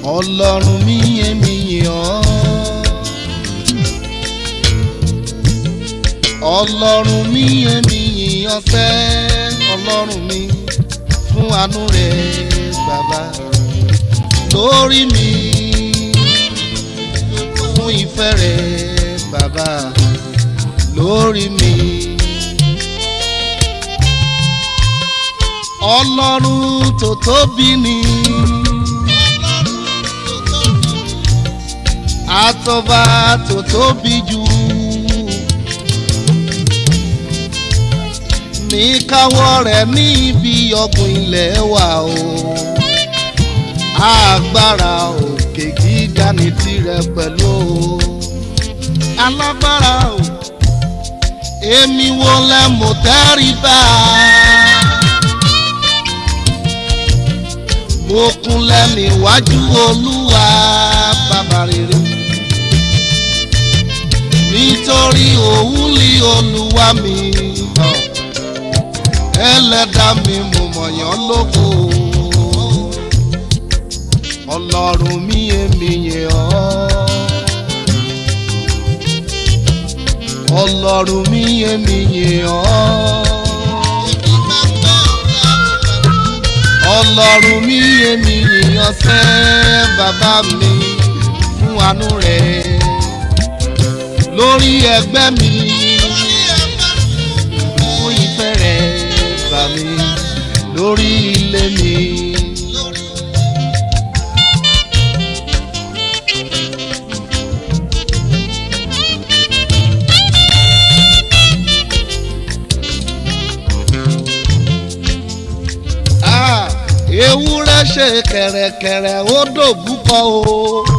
ọlọ́run mi èmi yìn ọ́. ọlọ́run mi èmi yìn ọ́ sẹ́ ọlọ́run mi fún àánú rẹ̀ bàbá lórí mi fún ìfẹ́ rẹ̀ bàbá lórí mi. ọlọ́run tó tóbi ni. àtọ́ba tó tóbi jù. ní káwọ́ rẹ̀ ní ibi ọ̀gbìn ilẹ̀ wa o. agbára òkè gíga ní tirẹ̀ pẹ̀lú o. alágbára o. èmi wo lẹ mọ̀ tẹ́rìbá. mo kúnlẹ̀ níwájú olúwa bàbá rere nítorí òun lé olúwa mi hàn ẹlẹ́dà mi mo mọ̀yán lóko ọlọ́run mi èmi yẹ ọ́ ọlọ́run mi èmi yẹ ọ́. ọlọ́run mi èmi yìnyín sẹ́ bàbá mi fún àánú rẹ̀ lórí ẹgbẹ́ mi fún ìfẹ́ rẹ̀ bà mí lórí ilé mi. Ah, ewúrẹ́ ṣe kẹ̀rẹ̀kẹ̀rẹ̀ ó dòbúkọ o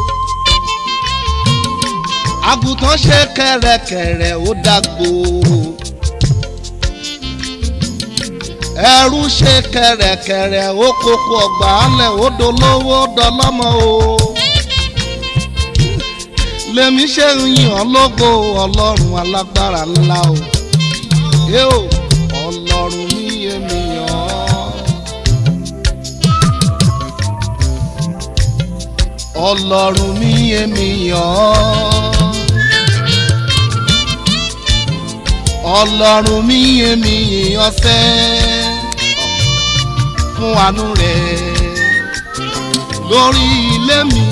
àgùntàn ṣe kẹ̀rẹ̀kẹ̀rẹ̀ ó dàgbò ẹrú ṣe kẹ̀rẹ̀kẹ̀rẹ̀ ó kókó ọgbà alẹ̀ ó dolówó dọlọ́mọ o lèmi ṣe ń yàn lógo ọlọ́run alágbára ńlá o ẹ o ọlọ́run mi èmi yàn ọ́. ọlọ́run mi èmi yàn ọ́ ọlọ́run mi èmi yàn sẹ́ fún àánú rẹ̀ lórí ilé mi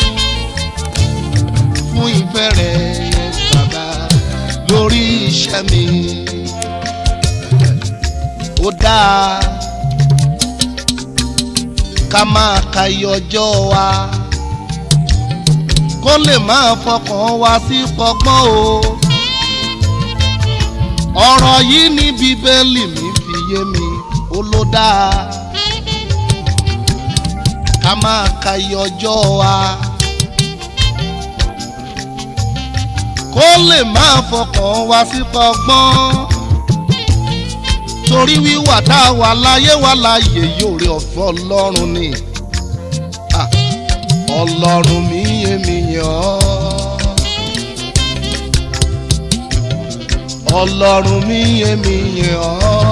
fún ìfẹ́ rẹ̀ bàbá lórí iṣẹ́ mi ó dáa ká máa ka iye ọjọ́ wa kó lè máa fọkàn wá sí pọgbọ́n o. ọ̀rọ̀ yìí ní bíbélì mi fi yé mi ó ló dáa. ká máa ka iye ọjọ́ wa. kó lè máa fọkàn wá sí pọgbọ́n. torí wíwà tá a wà láyé wà láàyè yóò rí ọ̀fẹ́ ọlọ́run ni. Ah ọlọ́run mi èmi yàn ọ́ ọlọ́run mi èmi yàn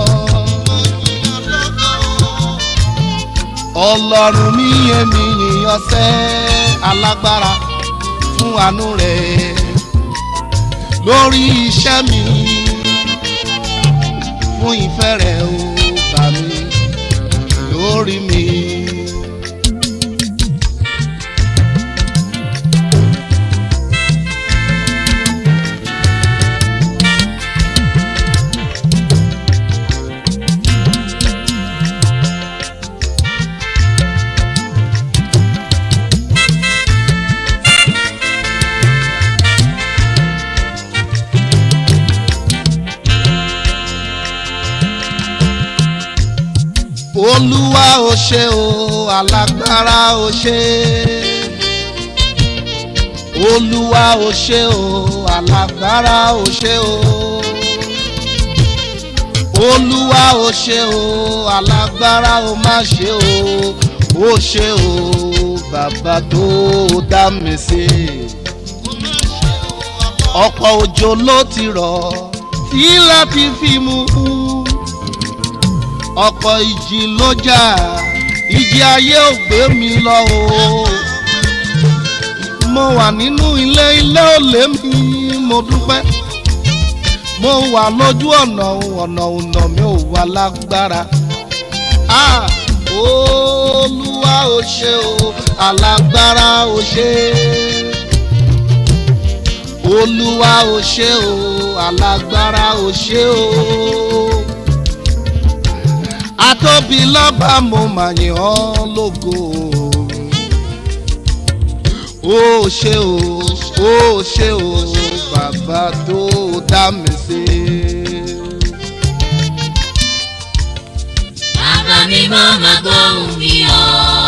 ọ́ ọlọ́run mi èmi yàn sẹ́ alágbára fún àánú rẹ̀ lórí iṣẹ́ mi fún ìfẹ́ rẹ̀ ó bà mí lórí mi. olúwa ò ṣe o alágbára ò ṣe olúwa ò ṣe o alágbára ò ṣe o olúwa ò ṣe o alágbára ò má ṣe o ó ṣe o bàbá tó dá mi sí ọ̀pọ̀ òjò ló ti rọ̀ tí láti fi mú un ọ̀pọ̀ ìjì ló jà ìjì ayé ò gbé mi lọ o nínú ilé ilé ò lé mi mo dúpẹ́ mo wà lójú ọ̀nà ọ̀nà ọ̀nà mi ò wà lágbára ah olúwa ò ṣe o alágbára ò ṣe olúwa ò ṣe o alágbára ò ṣe o atóbi lọ́ba mo mà yìn ọ́ lógo ó ṣe o ó ṣe o bàbá tó dá mi sí. Bàbá mi máa ma gbóhùn mi o.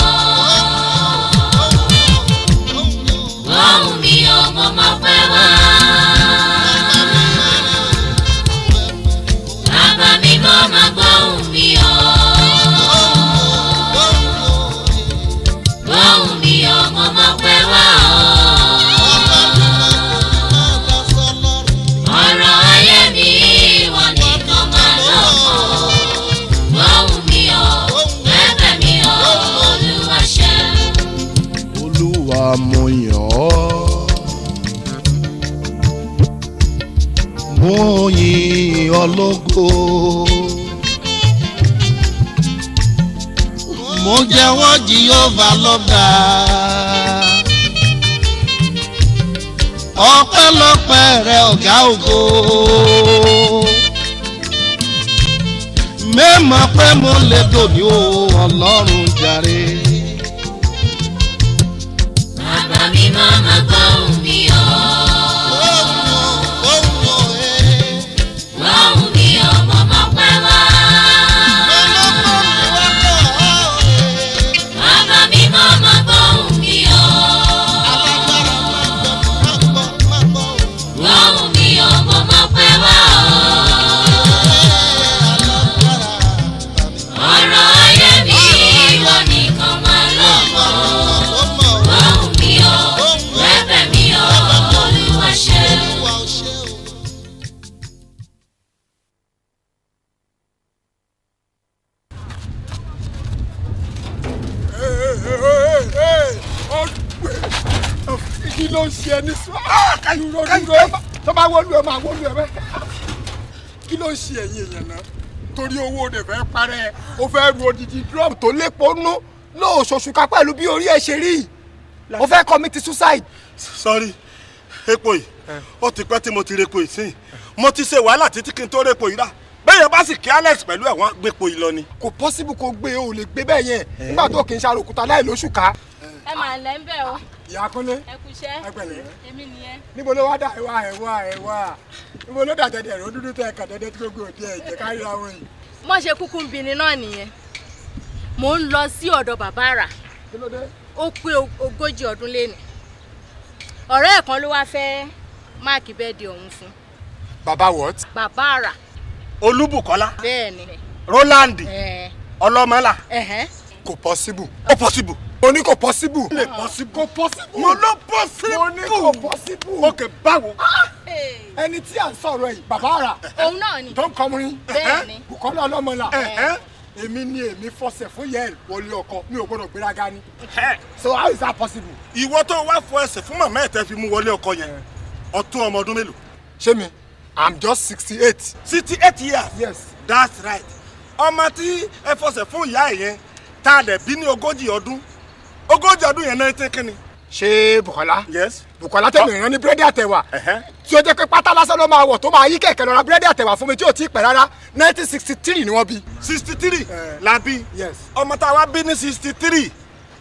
Gbóhùn mi o, mo máa pẹ́ wá. Bàbá mi máa ma gbóhùn mi o. Gbóhùn mi o, mo máa pẹ́ wá o. Ọ̀rọ̀ ayé mi ìwọ nìkan máa lọ́kọ̀ọ́. Gbóhùn mi o, bẹ́bẹ̀ mi o, Olúwa ṣe. olúwa mo yàn ọ́ mo yìn ọ́ lógo mo jẹ́wọ́ jehova lọ́gà ọpẹ́lọpẹ́ rẹ ọ̀gá ògo mẹ́mọ̀ pé mo lè dòní o ọlọ́run jàre. Bàbá mi máa ma gbóhùn mi o. Gbóhùn mi o, mo máa pẹ́ wá. Bàbá mi máa ma gbóhùn mi o. Gbóhùn mi o, mo máa pẹ́ wá o. Ọ̀rọ̀ ayé mi ìwọ nìkan máa lọ́kọ̀ọ́. Gbóhùn mi o, bẹ́bẹ̀ mi o, Olúwa ṣe. kí ló ń ṣe ẹni sọ dúró dúró tó bá wọlú ẹ máa wọlú ẹ bẹ kí ló ń ṣe ẹ̀yin èèyàn náà torí owó rẹ̀ fẹ́ parẹ́ ó fẹ́ ru odidi drum tó lépo nú lóòṣooṣù ká pẹ̀lú bí orí ẹ̀ ṣe rí ó fẹ́ commit suicide. sọrí epo yìí ó ti pẹ́ tí mo ti repo yìí sí mo ti ṣe wàhálà títí kí n tó repo yìí rà bẹ́ẹ̀ bá sì kí alex pẹ̀lú ẹ̀wọ̀n gbépo yìí lọ ni. kò possible kó gbé o lè gbé bẹ́ẹ̀ yẹn nígbà tó kì í ṣàròkúta láì lóṣù ká. ẹ máa lẹ́ ń bẹ̀ o ìyá kúnlé ẹ kú iṣẹ́ ẹ pẹ̀lẹ́ èmi nìyẹn. níbo ló wá dà ẹ wá ẹ wá ẹ wá níbo ló dà dẹdẹ rẹ ó dúdú tẹ ẹkàn dẹdẹ tí gbogbo òdi ẹ jẹ ká ríra wọn yìí. mo ṣe kúkú ń bini náà nìyẹn mò ń lọ sí ọ̀dọ̀ bàbá rà kí ló dé. ó pé ogójì ọdún léni ọ̀rẹ́ ẹ̀ kan ló wáá fẹ́ máàkì bẹ́ẹ̀dì ọ̀hún fún baba what. bàbá rà olúbùkọ́lá bẹ́ẹ̀ ni roland ẹ̀ ọlọ́mọlá ẹ̀hẹ́n kò possible. ó possible. mo ní kò possible. lè possible. kò possible. mo ló possible. mo ní kò possible. ok báwo. ẹni tí à ń sọ̀rọ̀ yìí bàbá rà òun náà ni tó ń kọrin bẹ́ẹ̀ ni Bùkọ́lá ọlọ́mọlá Ẹ̀hẹ́n. èmi ni èmi fọsẹ̀ fún yẹn wọlé ọkọ mi ò gbọ́dọ̀ gbéraga ni Ẹ̀, so how is that possible. ìwọ tó wá fọ ẹsẹ̀ fún màmá ẹ̀ tẹ́ fi mú wọlé ọkọ yẹn ọtún ọmọ ọdún mélòó. ṣé mi i'm just sixty eight sixty eight years. yes that's right ọmọ tí ẹ fọsẹ̀ fún ìyá ẹ̀ yẹn tá a dẹ̀ bí ní ogójì ọdún ogójì ọdún yẹn náà ti kíni. ṣé Bùkọ́lá yes. Bùkọ́lá tẹ̀mí ìran ní búrẹ́dì àtẹ̀wà Ẹ̀hẹ́n. tí ó jẹ́ pé pátá lásán ló máa wọ̀ tó máa yí kẹ̀kẹ́ lọ ra búrẹ́dì àtẹ̀wà fún mi tí ò tí ì pẹ́ rárá nineteen sixty three ni wọ́n bí. sixty three Eh. la bí Yes. ọmọ tá a wá bí ní sixty three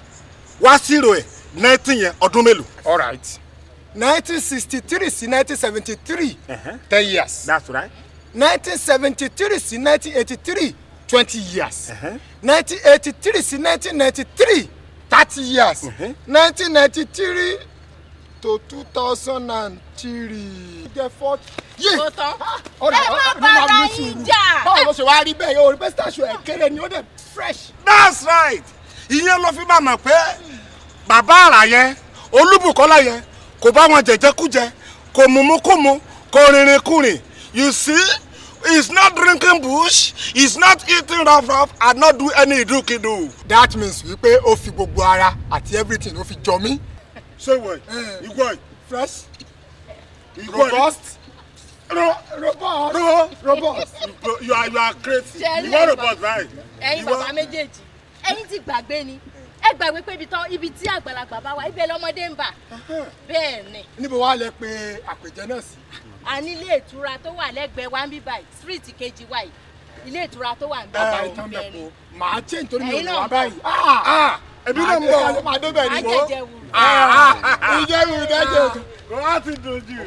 wá zero ẹ̀ nineteen yẹn ọdún mélòó. all right nineteen sixty three sí nineteen seventy three ten years that's right. nineteen seventy three sí nineteen eighty three twenty years Uh-huh. nineteen eighty three sí nineteen ninety three thirty years Uh-huh. nineteen ninety three to two thousand and three. jẹ́ forty. yé Ó tán. ọ̀rẹ́ Ẹ má ọ̀rẹ́ bára máa ní yín sùúrù. jà. báwo ló ṣe wá rí bẹ́ẹ̀ yóò rí pé station ẹ̀ kéré ni ó dẹ̀ fresh. that's right ìyẹn ló fi máa mọ̀ pé bàbá àrà yẹn olúbùkọ́lá yẹn kò bá wọn jẹjẹkújẹ kò mumukumu kò rìnrìn kùnrin you see he is not drinking bush he is not eating rough rough and not do any idukidu. that means wípé ó fi gbogbo ara àti everything ó fi jọ mí. ṣé ìwọ yìí Eh. ìwọ yìí fresh ìwọ yìí robust ro robust ro robust. you are you are crazy Ṣé ẹ rí ìwọ ẹ̀yin robot bàbá- báyìí ẹ̀yin Ìwọ- bàbá méjèèjì ẹ̀yin ti gbàgbé ni ẹ gbàgbé pé ibi tán ibi tí àgbàlagbà bá wà ibẹ̀ lọ́mọdé ń bà bẹ́ẹ̀ ni níbo wàá lẹ pé àpèjẹ náà sí. a ní ilé ìtura tó wà lẹ́gbẹ̀ẹ́ wa ń bí báyìí street kejì wa yìí ilé ìtura tó wà ń bá bàbá wa ìtàn òun bẹ̀ bẹ́ẹ̀ ni kó màá ṣe nítorí mi ò Ẹ̀yin ní náà wá ń báyìí. ah èmi náà ń bọ̀ máa débẹ̀ á ni. jẹjẹ wù ìjẹ́ mi ìdájọ́ òkè. kò láti dojú.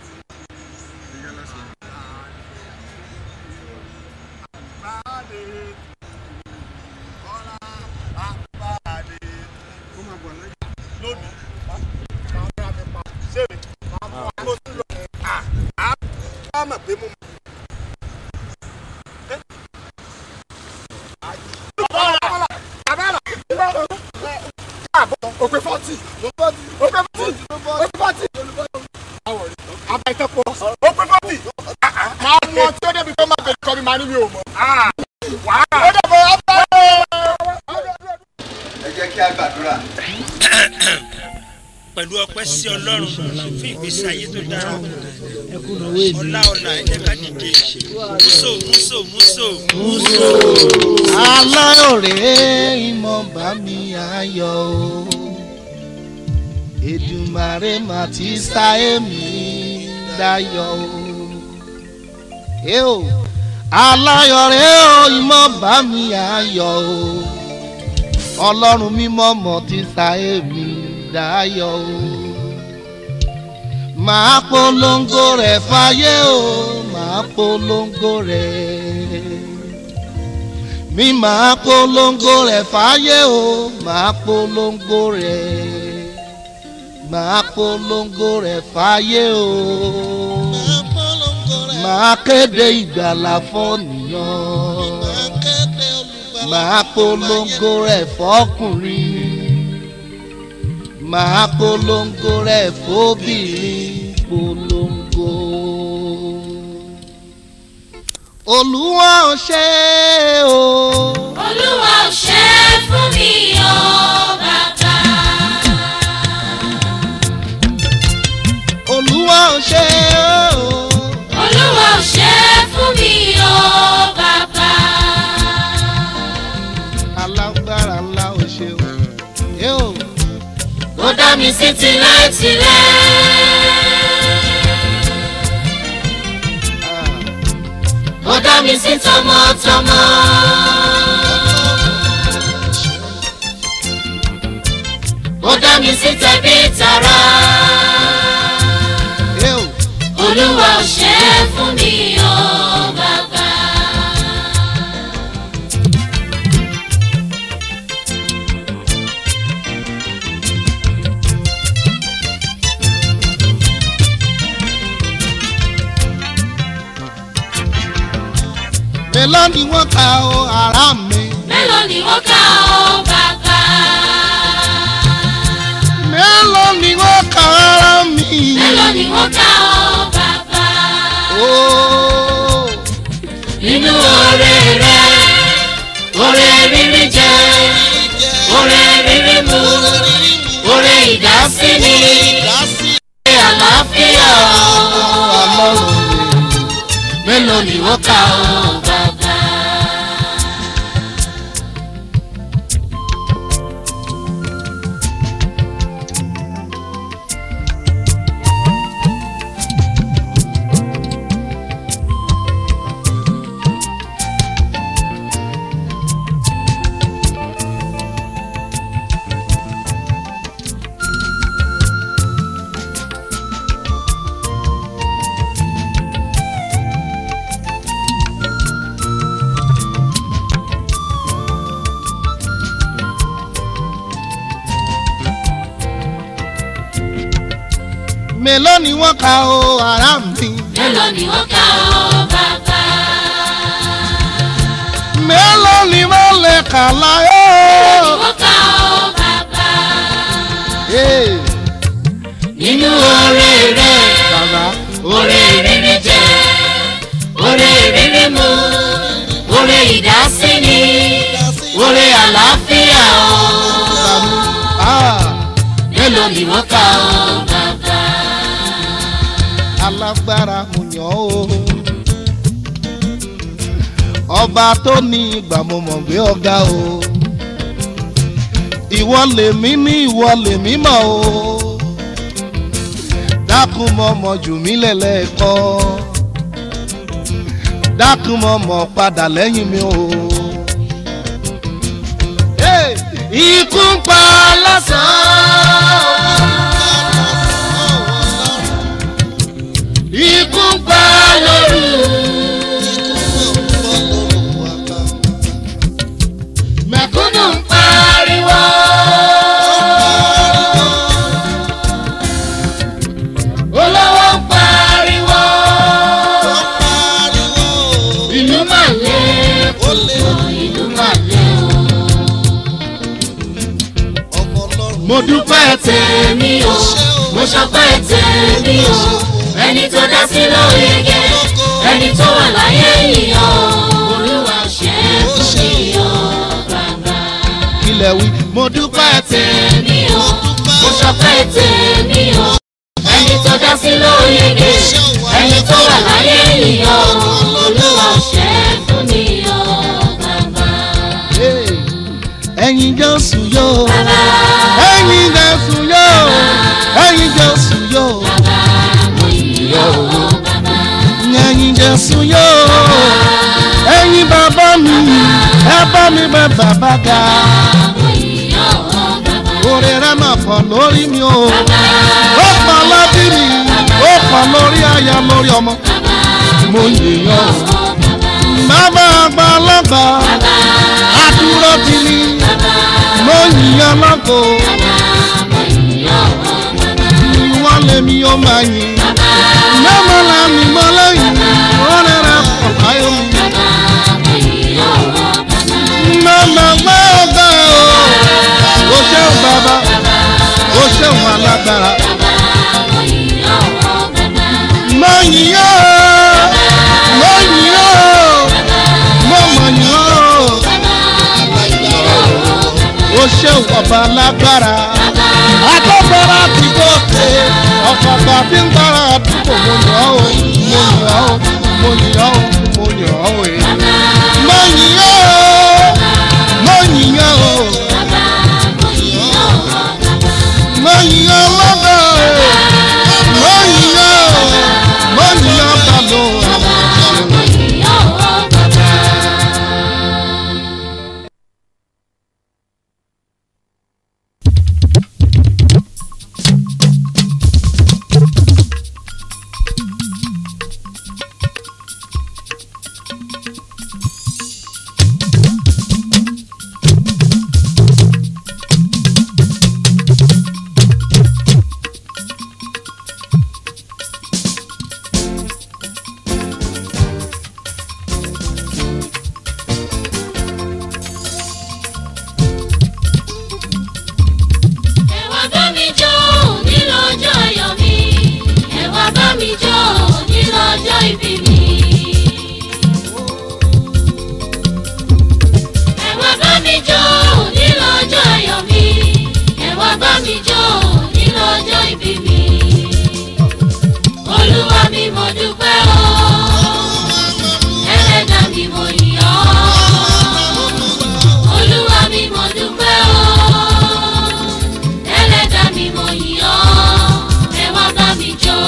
lónìí ṣé mi mo ti lọ à á bá mà pé mo. òpè fọ́tì òpè fọ́tì òpè fọ́tì. àbá ìtàn pọ̀. ó pé fọ́tì. máa mú ọtí ó débi tó máa bẹ̀rẹ̀ kọ́ mi máa ní mi ò mọ̀. wàhálà. ó dẹ̀ bọ̀ ọ́ ẹ jẹ́ kí a gbàdúrà. pẹ̀lú ọpẹ́ sí ọlọ́run fún ìgbésí ayé tó dára ọlá ọlá ẹ jẹ́ ká dìde múso múso múso múso. aláyọ̀rẹ́ ìmọ̀ bá mi ayọ̀ o Èdùmàrè mà ti sá èmi dayọ̀ o ẹ o aláyọ̀rẹ́ o ìmọ̀ bá mi ayọ̀ o ọlọ́run mímọ́ mọ̀ ti sá èmi dayọ̀ o màá polongo rẹ̀ fáyé o màá polongo rẹ̀ mi máa polongo rẹ̀ fáyé o máa polongo rẹ̀ máa polongo rẹ̀ fáyé o máa kéde ìgbàlà fọ́nìyàn máa polongo rẹ̀ fọ́kùnrin máa polongo rẹ̀ fóbìnrin polongo olúwa ò ṣe o. olúwa ò ṣe é fún mi o bàbá. olúwa ò ṣe o. olúwa ò ṣe é fún mi o bàbá. alágbára ńlá ò ṣe o. yóò ó dá mi sí tilẹ̀-tilẹ̀. ó dá mi sí tọmọtọmọ. ó dá mi sí tẹbí tará. yóò olúwa ò ṣe é fún mi o bàbá. mélòó ni wọ́n ka o ara mi. mélòó ni wọ́n kà ó bàbá. mélòó ni wọ́n ka ara mi. mélòó ni wọ́n kà ó bàbá. ooo nínú oore rẹ oore rírí jẹ oore rírí mu oore ìdásíni oore àlàáfíà ọlọ́run mi. mélòó ni wọ́n kà ó bàbá. mélòó ni wọ́n ka o ara mi. mélòó ni wọ́n kà ó bàbá. mélòó ni wọ́n lè kà láyé. wọ́n kà ó bàbá. Ee, nínú oore rẹ bàbá oore rírí jẹ oore rírí mu oore ìdásíni oore àlàáfíà o bàbá ah, mélòó ni wọ́n kà ó bàbá. alágbára mo yàn ó ọba tó ní ìgbà mo mọ̀ gbé ọ̀gá o ìwọ lèmi ní ìwọ lèmi mọ̀ o dákun mọ̀ mọ̀ jù mí lẹ́lẹ́kọ́ dákun mọ̀ mọ̀ padà lẹ́yìn mi o. Hey! ikú ń pa lásán. ikú ń pa lóru. mẹ̀kúnnù ń pariwo. olówó ń pariwo. ìlú mà lé púpọ̀ ìlú mà lé o. mo dúpẹ́ tèmi o mo ṣọpẹ́ tèmi o ẹni tó dá sí lóyege ẹni tó wà láyé yìí o olúwa ṣe é fún mi o bàbá. ilẹ̀ wí mo dúpẹ́ tèmi o mo ṣọpẹ́ tèmi o ẹni tó dá sí lóyege ẹni tó wà láyé yìí o olúwa ṣe é fún mi o bàbá. Hey! ẹ̀yin jésù yóò bàbá ẹ̀yin jésù yóò ẹ̀yin jésù yóò bàbá mo yìn ọ́ o bàbá. ẹ̀yin jésù yóò ẹ̀yin bàbá mi ẹ bá mi bẹ bàbá ga mo yìn ọ́ o bàbá. orí rẹ máa pọ̀ lórí mi o ó pọ̀ lórí mi ó pọ̀ lórí aya lórí ọmọ mo yìnyín o bàbá àgbàlagbà àdúró ti ní mo yìnyín lọ́gọ̀ wọ́n lé mi ó máa yìn mẹ́mọ́ la mi mọ́ lẹ́yìn wọ́n rẹ̀ pọ̀ láyé mi mẹ́mọ́ gbọ́ ọ̀gá o ó ṣeun bàbá ó ṣeun alágbára mo yìnyín o mo yìnyín o mo mọ̀ yìnyín o ó ṣeun ọba lágbára agbára ti gòkè ọ̀pọ̀pọ̀ tí ń gbára àdúgbò mo yàn ọ́ mo yàn ọ́ mo yàn ọ́ mo yàn ọ́ ẹ̀. mo yìn ọ́ mo yìn ọ́ mo yìn ọ́ lọ́dọ̀ mo yìn ọ́ mo yìn ọ́ bàbá Ẹ wá bá mi jó nílò ọjọ́ ayọ̀ mi. Ẹ wá bá mi jó nílò ọjọ́ ìbí mi. Ẹ wá bá mi jó nílò ọjọ́ ayọ̀ mi. Ẹ wá bá mi jó nílò ọjọ́ ìbí mi. Olúwa mi mo dúpẹ́ o. Ẹlẹ́dàá mi mo yìn ọ́. Olúwa mi mo dúpẹ́ o ẹlẹ́dà mi mo yìn ọ́ ẹ wá bá mi jó.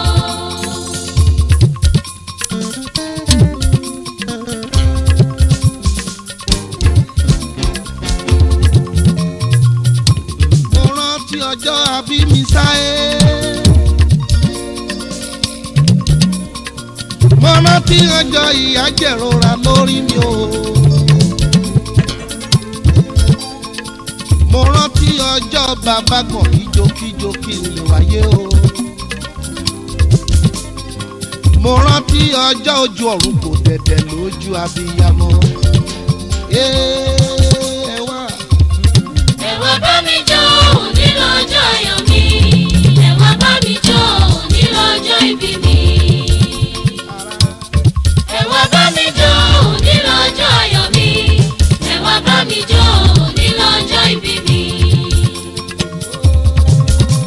mo rántí ọjọ́ àbí mi sáyé. mo rántí ọjọ́ ìyà jẹ̀rora lórí mi o. mo rántí ọjọ́ bàbá kan kíjokíjo kí n lè wáyé o. mo rántí ọjọ́ ojú ọ̀run kò dẹ̀dẹ̀ lójú abiyamọ. ẹ wá. ẹ wá bá mi jó nínú ọjọ́ ayọ̀ mi ẹ wá bá mi jó nínú ọjọ́ ìbí mi. ẹ wá bá mi jó nínú ọjọ́ ayọ̀ mi ẹ wá bá mi jó nínú ọjọ́ ìbí mi.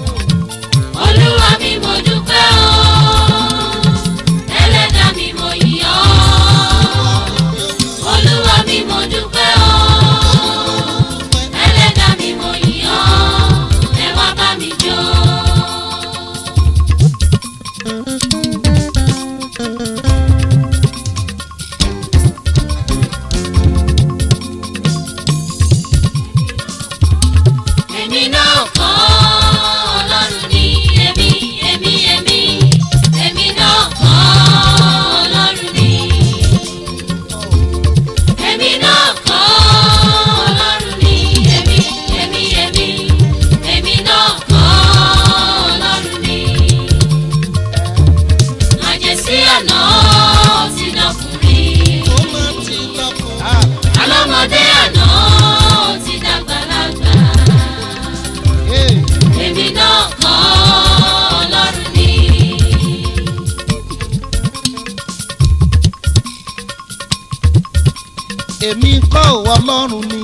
èmi kọ́ ò ọlọ́run ni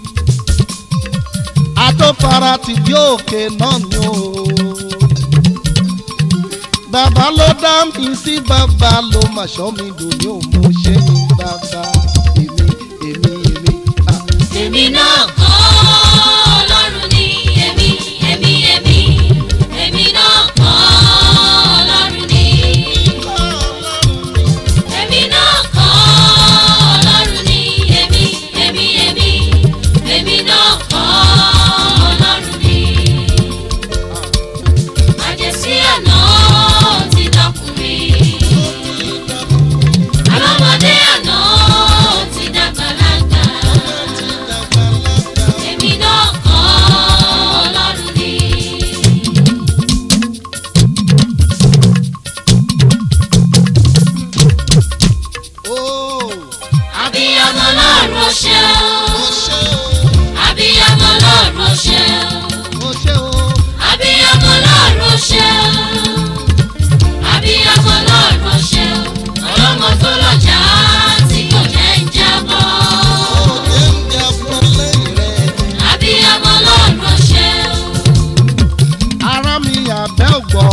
àtòfara ti bí òkè náà ni o bàbá ló dá mi sí bàbá ló mà ṣọ́ mi dòní ò mú ṣe ní bàbá èmi èmi èmi. ah. èmi náà kọ́ ọlọ́run ni èmi èmi èmi èmi náà kọ́ ọlọ́run ni èmi náà kọ́ ọlọ́run ni èmi èmi èmi èmi náà kọ́ ọlọ́run ni àjẹsí àná ti dọkùnrin alọ́mọdé àná ti dàgbàlagbà. Èmi náà kọ́ ọlọ́run ni. Oh, Abiyamọ lọ́run ṣe ó o. ṣe Abiyamọ lọ́run ṣe ó o. ṣe ó. Abiyamọ lọ́run ṣe o. Abiyamọ lọ́run ṣe o. Ọlọ́mọ tó lọ́jà tí kò jẹ́ ń jábọ́. Òde ń jẹ fún lẹ́yìn rẹ̀. Abiyamọ lọ́run ṣe o. ara mi àbẹ́ ògbọ́.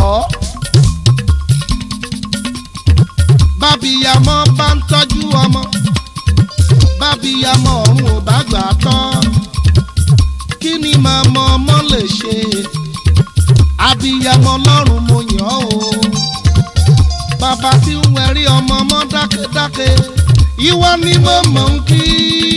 bábíyamọ bá ń tọ́jú ọmọ bábíyamọ ọ̀run ò bá gbà á tọ́ kí ni màmá ọmọ lè ṣe abíyamọ lọ́run mo yàn ọ́ o bàbá tí ń wẹ̀rí ọmọ ọmọ dákẹ́dákẹ́ ìwọ ni mo mọ̀ ń kí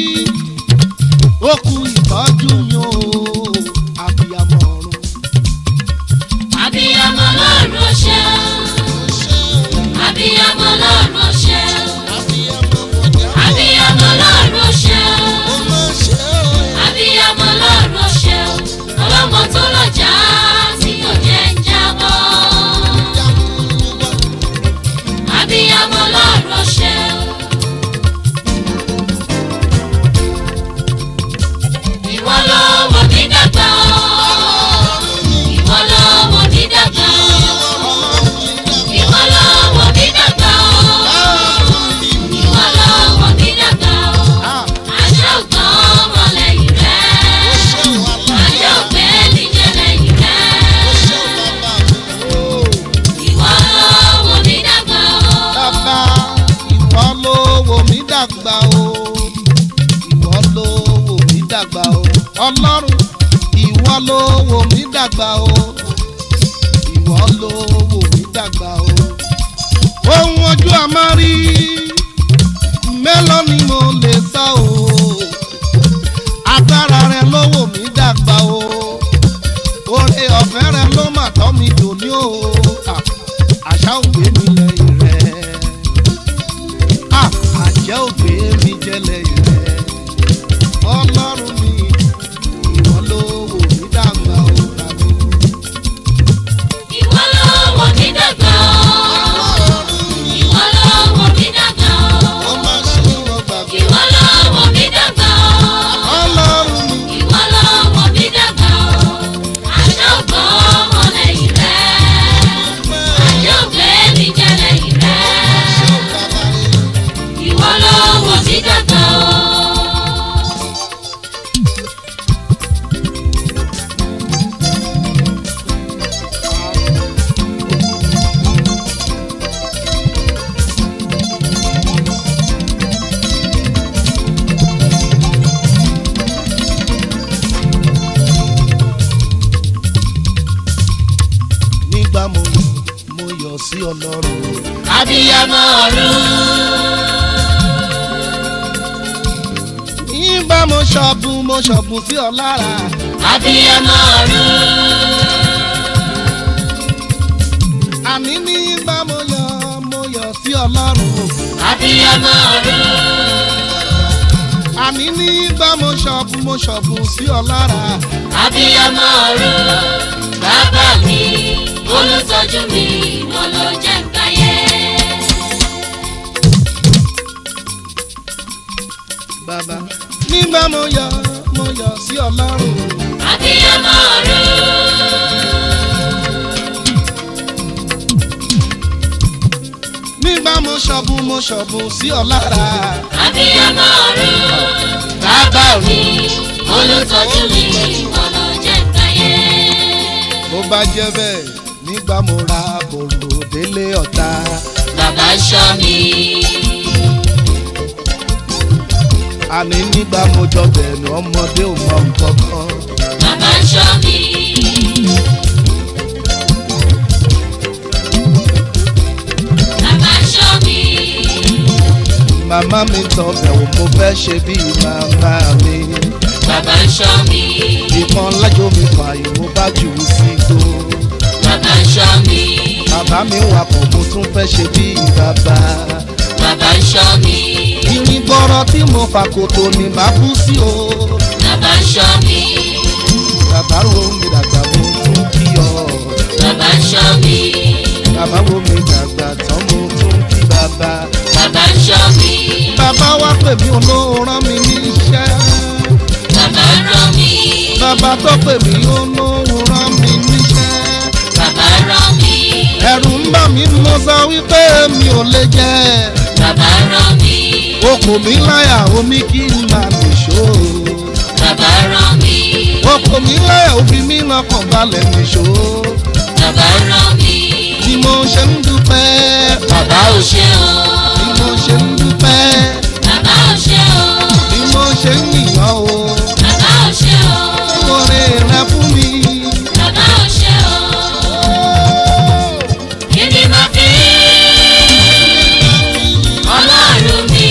ó kú ìtọ́jú yín o abíyamọ ọ̀run. Abiyamọ lọ́run ṣe o. Abiyamọ lọ́run ṣe o. Abiyamọ lọ́run ṣe o. Abiyamọ lọ́run ṣe o. Ọlọ́mọ tó lọ́jà tí kò jẹ́ ń jábọ́. Abiyamọ lọ́run ṣe o. Ìwọ ló wò mí dàgbà o. Ìwọ ló wò mí dàgbà o. Ìwọ ló wò mí dàgbà o. Ìwọ ló wò mí dàgbà o. Àṣà ògbọ́n ọmọ lẹ́yìn rẹ̀. Àṣà ògbé mi jẹ́ lẹ́yìn rẹ̀. Ìwọ ló wò mí dàgbà o. bàbá ìwọ ló wò mí dàgbà o ìwọ ló wò mí dàgbà o ọlọ́run ìwọ ló wò mí dàgbà o ìwọ ló wò mí dàgbà o ohun ojú àmárí mélòó ni mo lè sọ o agbára rẹ ló wò mí dàgbà o oore ọ̀fẹ́ rẹ ló mà tọ́ mi dòní o Ah, àṣà ògbé mi lẹ́yìn rẹ̀ Ah, àjẹ́ ògbé mi jẹ́ lẹ́yìn rẹ̀ ọlọ́run mi ìwọ ló wò mí dàgbà o tàbí. Ìwọ ló wò mí dàgbà o. Ìwọ ló wò mí dàgbà ó o. má ṣe wọ́n gbàgbé Ìwọ ló wò mí dàgbà o. ọlọ́run mi Ìwọ ló wò mí dàgbà o. Àṣà ògbọ́n ọmọ lẹ́yìn rẹ̀. Àṣà ògbé mi jẹ́ lẹ́yìn rẹ̀. ṣé ó bàbá rẹ̀. Ìwọ ló wò mí dàgbà o. nígbà mo mo yọ̀ sí ọlọ́run Abiyamọ ọ̀run. nígbà mo ṣọ̀bùn mo ṣọ̀bùn sí ọ lára Abiyamọ ọ̀run. àní nígbà mo yọ̀ mo yọ̀ sí ọlọ́run Abiyamọ ọ̀run. àní nígbà mo ṣọ̀bùn mo ṣọ̀bùn sí ọ lára Abiyamọ ọ̀run. Bàbá mi, olùtọ́jú mi, ìwọ ló jẹ́ nkáyé. bàbá nígbà mo yọ̀ mo yọ̀ sí ọlọ́run Abiyamọ ọ̀run. nígbà mo ṣọ̀bùn ṣọ́bù mo ṣọ̀bù sí ọ lára. abiyamọ ọ̀run bàbá mi olùtọ́jú mi ọ̀nà jẹ́ káyé. bó bá jẹ́ bẹ́ẹ̀ nígbà mo ra bòrò délé ọ̀tá. bàbá ṣọ́ mi àní nígbà mo jọ bẹ̀rù ọmọdé ò mọ nǹkan kan. bàbá ṣọ́ mi bàbá ṣọ́ mi màmá mi tọ́ bẹ̀wò mo fẹ́ ṣe bí màmá mi. bàbá ṣọ́ mi ìkan lájò mi fààyè mo bá jù ú sí igbó. bàbá ṣọ́ mi bàbá mi wakọ̀ mo tún fẹ́ ṣe bí bàbá. bàbá ṣọ́ mi irin gbọ́rọ̀ tí mo fà kòtò ni màá kú sí o. bàbá ṣọ́ mi bàbá ro mi dàgbà mo tún kí ọ. bàbá ṣọ́ mi bàbá wo mi dàgbà tán mo tún kí bàbá. bàbá ṣọ́ mi bàbá wá pè mí olóòrán mi níṣẹ́. bàbá rán mi bàbá tó pè mí olóòrán mi níṣẹ́. bàbá rán mi ẹ̀rù ń bà mí mo sọ wípé mi ò lè jẹ́. bàbá rán mi okò mi láyà omi kí n máa nìṣó. bàbá rán mi okò mi láyà òfin mi lọ́kàn balẹ̀ nìṣó. bàbá rán mi bí mo ṣe ń dúpẹ́. bàbá ò ṣe o bí mo ṣe ń dúpẹ́. bàbá ò ṣe o bí mo ṣe ń yìnyàn o. bàbá ò ṣe o oore rẹ fún mi. bàbá ò ṣe o kí ni mo fi ọlọ́run mi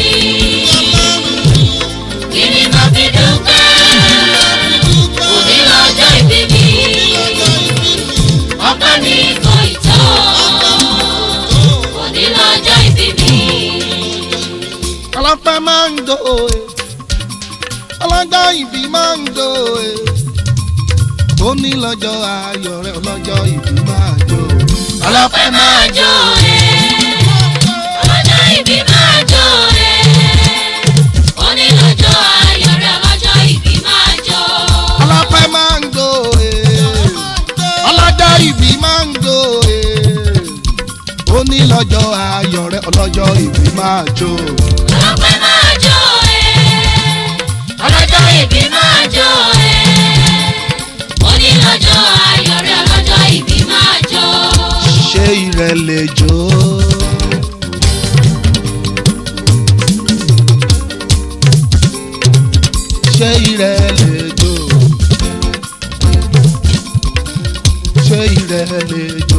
kí ni mo fi dúpẹ́ òní lọ́jọ́ ìbí mi ọpẹ́ mi kò ì tó òní lọ́jọ́ ìbí mi. ọlọ́pẹ́ máa ń do e. ọlọ́jọ́ ìbí máa ń do e. ó ní lọ́jọ́ ayọ̀ rẹ̀ ọlọ́jọ́ ìbí máa jó. ọlọ́pẹ́ máa jó ẹ̀ ọlọ́jọ́ ìbí máa jó ẹ̀ onílọ́jọ́ ayọ̀ rẹ̀ ọlọ́jọ́ ìbí máa jó. ọlọ́pẹ́ máa ń do e. ọlọ́jọ́ ìbí máa ń do e. ó ní lọ́jọ́ ayọ̀ rẹ̀ ọlọ́jọ́ ìbí máa jó. ọlọ́pẹ́ máa jó ẹ̀ ọlọ́jọ́ ìbí máa jó ẹ̀ onílọ́jọ́ ayọ̀ rẹ̀ ọlọ́jọ́ ìbí máa jó. ṣé ìrẹ̀ lè jó. ṣé ìrẹ̀ lè jó. ṣé ìrẹ̀ lè jó.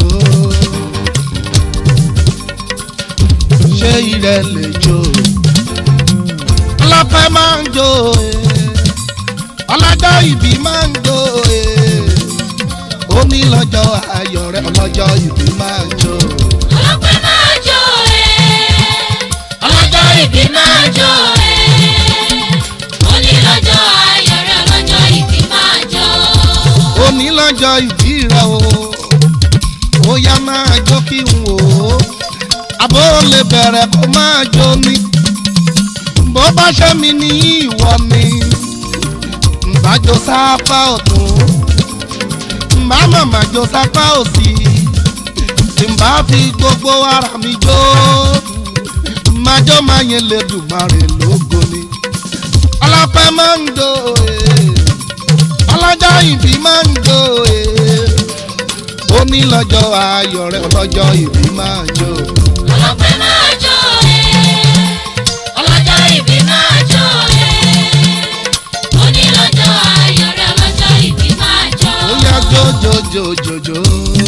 ṣé ìrẹ̀ lè jó. ọlọ́pẹ́ máa ń jó eh. ọlọ́jọ́ ìbí máa ń jó eh. ó ní lọ́jọ́ ayọ̀ rẹ̀ ọlọ́jọ́ ìbí máa jó. ọlọ́pẹ́ máa jó ẹ̀ ọlọ́jọ́ ìbí máa jó ẹ̀ onílọ́jọ́ ayọ̀ rẹ̀ ọlọ́jọ́ ìbí máa jó. ó ní lọ́jọ́ ìbí rẹ̀ o ó yá máa jó kí n wò ó àbó lè bẹ̀rẹ̀ kó máa jó ni bó bá ṣe mi ní ìwọ ni ǹbá jó sápá ọ̀tún ǹbá màmá jó sápá òsì ǹbá fi gbogbo ara mi jó máa jó máa yẹn lè dùn máa rè lógo ni ọlọ́pẹ́ máa ń do ee ọlọ́jọ́ ìbí máa ń jó e. ó ní lọ́jọ́ ayọ̀ rẹ̀ ọlọ́jọ́ ìbí máa jó. ọlọ́pẹ́ máa jó ẹ̀ ọlọ́jọ́ ìbí máa jó ẹ̀ onílọ́jọ́ ayọ̀ rẹ̀ ọlọ́jọ́ ìbí máa jó. ó yá jó jó jó jó jó.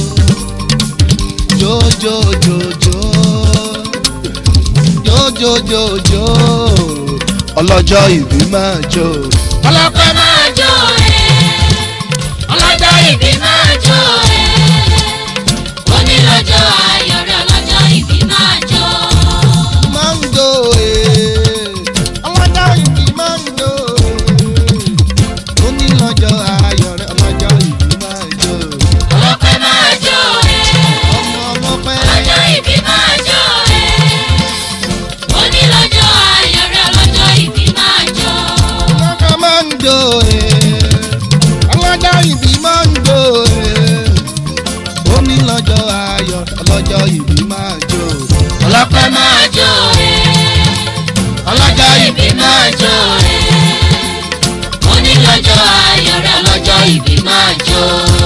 jó jó jó jó. jó jó jó jó. ọlọ́jọ́ ìbí máa jó. ọlọ́pẹ́ máa jó ẹ̀ ọlọ́jọ́ ìbí máa jó ẹ̀ onílọ́jọ́ ayọ̀ rẹ̀ ọlọ́jọ́ ìbí máa jó. máa ń jó e. ọlọ́jọ́ ìbí máa ń jó e. ó ní lọ́jọ́ ayọ̀ rẹ̀ ọlọ́jọ́ ìbí máa jó. ọlọ́pẹ́ máa jó ẹ̀ ọmọ ọlọ́pẹ́. ọlọ́jọ́ ìbí máa jó ẹ̀ onílọ́jọ́ ayọ̀ rẹ̀ ọlọ́jọ́ ìbí máa jó. ọlọ́jọ́ máa ń jó e. ọlọ́jọ́ ìbí máa ń jó e. ó ní lọ́jọ́ ayọ̀ ọlọ́jọ́ ìbí máa jó. ọlọ́pẹ́ máa jó ẹ̀ ọlọ́jọ́ ìbí máa jó ẹ̀ onílọ́jọ́ ayọ̀ rẹ̀ ọlọ́jọ́ ìbí máa jó.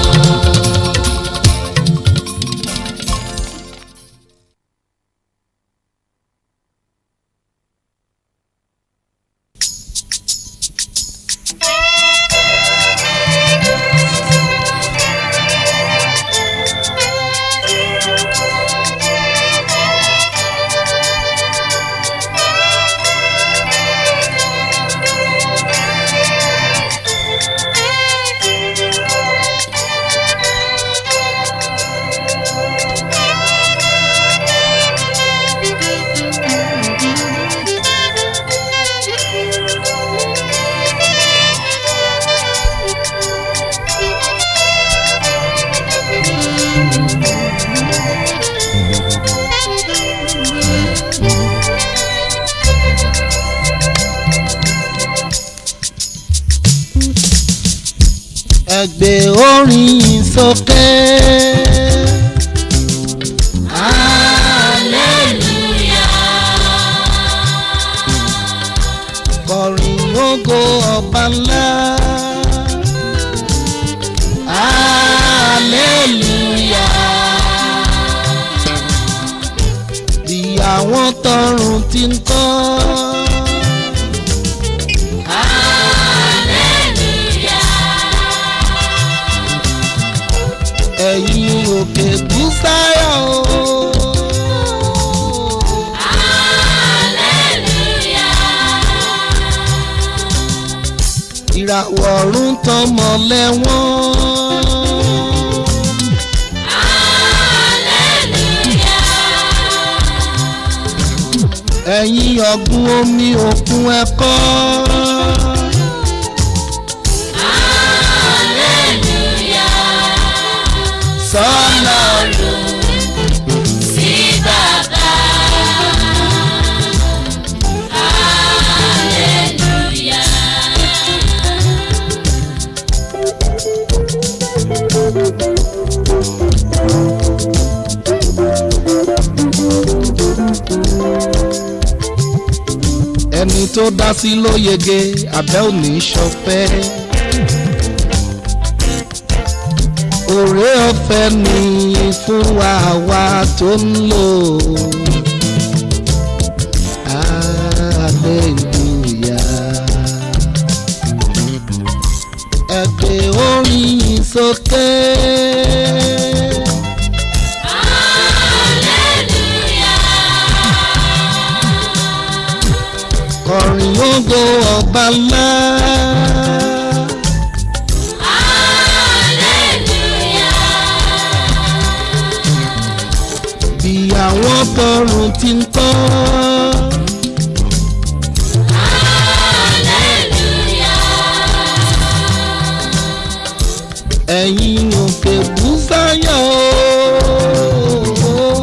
ẹgbẹ́ orin sókè. kọrin ògo ọba ńlá. bí àwọn tọrùn ti ń kọ́. ẹ̀yin òkè búsáyọ̀ o. ìràwọ̀ ọ̀run tọmọ lẹ́wọ̀n. ẹ̀yin ọ̀gbun omi òkun ẹ̀kọ́. sọ́lọ́run sí bàbá. Hallelujah. ẹni tó dá sí ló yege abẹ́ òní ṣọpẹ́. òré ọ̀fẹ́ ni fún wa wa tó ń lò. hallelujah. ẹgbẹ́ orin sókè. kọrin ògo ọba ńlá. bí àwọn tọrùn ti ń kọ́. ẹ̀yin òkè búsáyọ̀ o.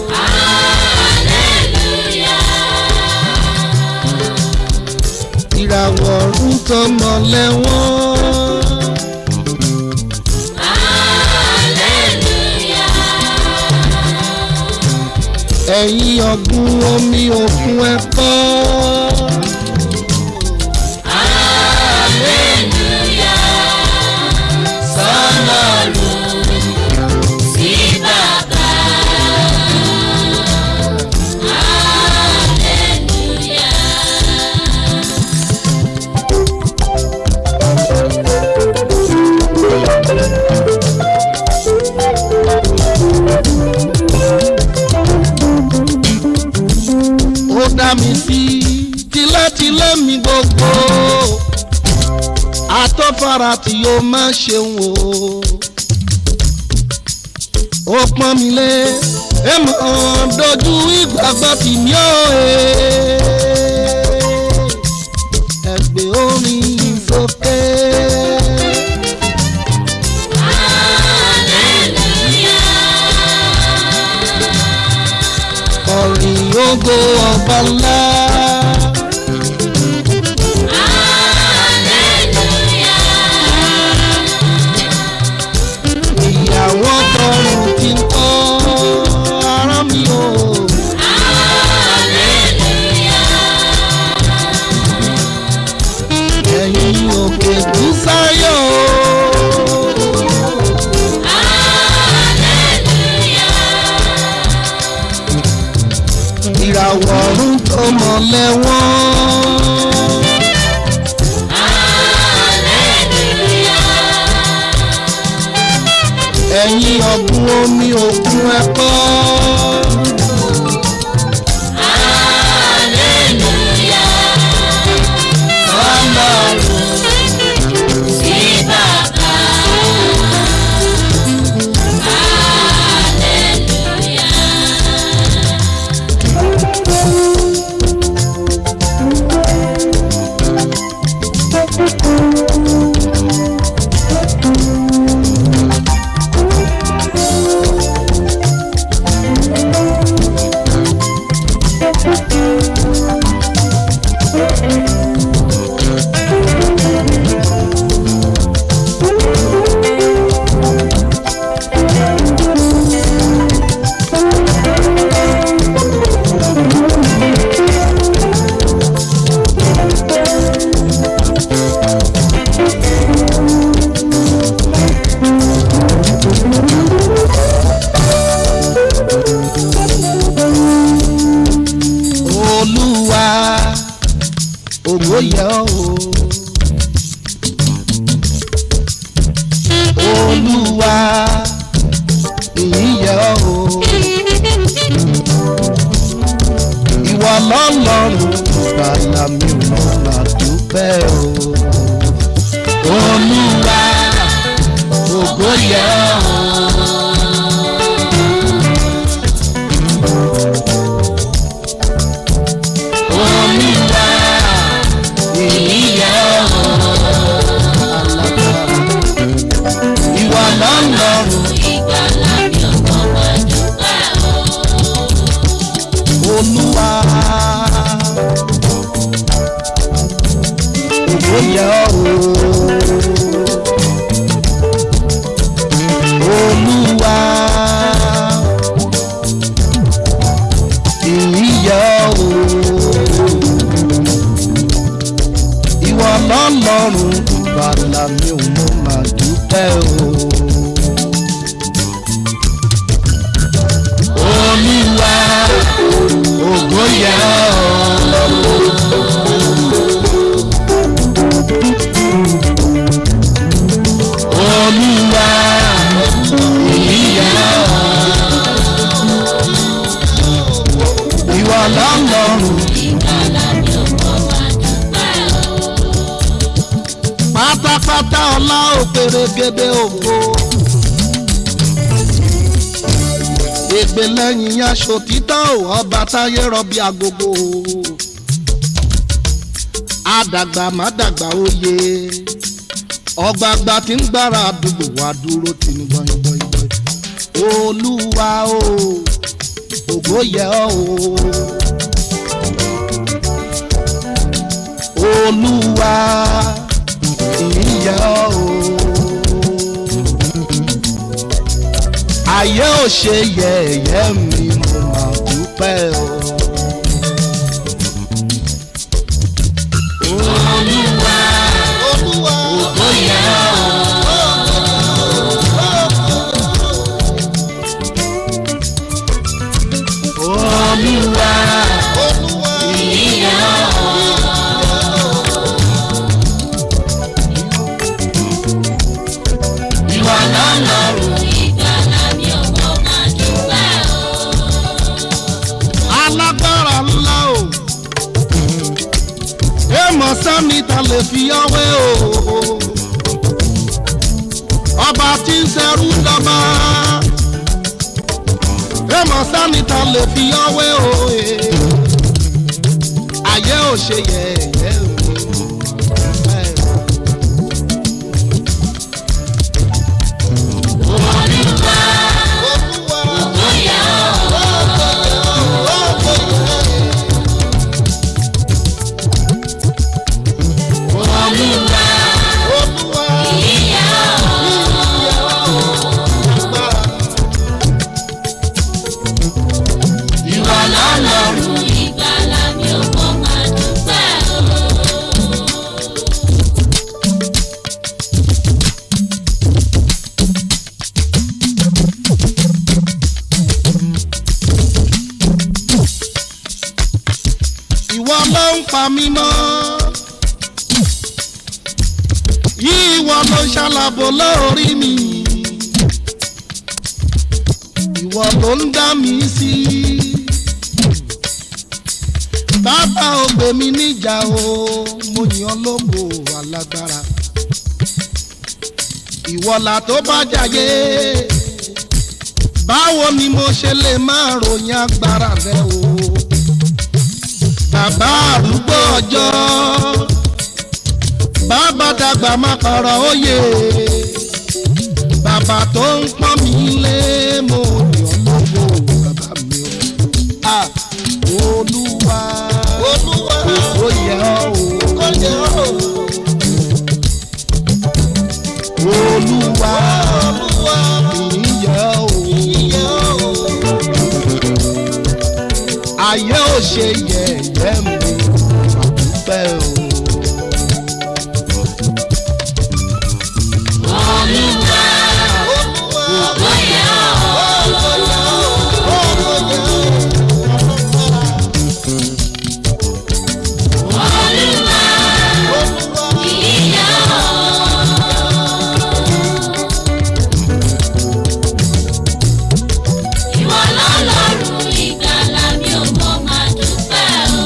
ìràwọ̀ ọ̀run tọmọ lẹ́wọ̀n. ẹ̀yin ọ̀gbun omi òkun ẹ̀kọ́. Sí bàbá. ó dá mi sí tilétilé mi gbogbo àtọ́fara tí yóò má ṣeun o ó pọ́n mi lé ẹ mọ̀ dojú ìgbàgbọ́ tì mí ó ẹgbẹ́ orin sókè. Orin ògo ọba ńlá. ìyàwó tọrùn ti ń kọ́ ara mi o. ìràwọ̀ ọ̀run tó mọ̀lẹ́ wọ́n. ẹ̀yin ọ̀gbun omi òkun ẹ̀kọ́. olúwa ògo yẹ ọ́ o olúwa ìyìn yẹ ọ́ o ìwọ lọ́lọ́run bàlá mi ò mà dúpẹ́ o olúwa ògo yẹ ọ́ o. Olúwa ìyíyẹ ìwà lọ́lọ́run Olúwa ògbóyè o Olúwa ìyíyẹ o ìwọ lọ́lọ́run bàlá mi ò mọ màá dúpẹ́ o. Olúwa ògo yẹ ọ́. Olúwa ìyìn yẹ ọ́. Ìwọ lọ́lọ́run. pátápátá ọlá òpèrègèdè ògo. ègbè lẹ́yìn aṣọ títọ́ ọba táyé rọbí agogo. àdàgbà má dàgbà oyè ọgbàgbà tí ń gbára àdúgbò wa dúró tì ní gbọ̀ngbọ̀ngbọ̀n. olúwa o ògo yẹ ọ́ o. olúwa ìyá o. ayé ò ṣe yẹ̀yẹ́ mi mo máa dúpẹ́ o. olúwa olúwa ògo yẹ o. olúwa olúwa ìyá o. ìwà lọ́lọ́run. alágbára ńlá o èèmọ̀ sẹ́mi ta lè fi ọwé o ọba tí ń ṣẹrú dọ́gba èèmọ̀ sẹ́mi ta lè fi ọwé o ayé ò ṣe yẹ̀yẹ́ o. ń pa mí mọ́ ìwọ ló ṣàlàbò lórí mi ìwọ ló ń dá mi sí bàbá ògbè mi níjà o mo yàn lógo alágbára ìwọ là tó bá jàyé báwo ni mo ṣe lè máa ròyìn agbára rẹ o bàbá àrúgbó ọjọ́ bàbá dàgbà má kọ̀rọ̀ òye bàbá tó ń pọ́n mi lé mo yàn lógo bàbá mi o ah olúwa olúwa ó yẹ ọ́ o ó yẹ ọ́ o olúwa olúwa ìyẹ ọ́ o ìyẹ ọ́ o ayé ò ṣe yẹ̀yẹ́ mi àdúpẹ́ o. Olúwa, ògo yẹ ọ́. Olúwa, ìyìn yẹ ọ́. Ìwọ lọ́lọ́run ìgbàlà mi ò mọ̀ máa dúpẹ́ o.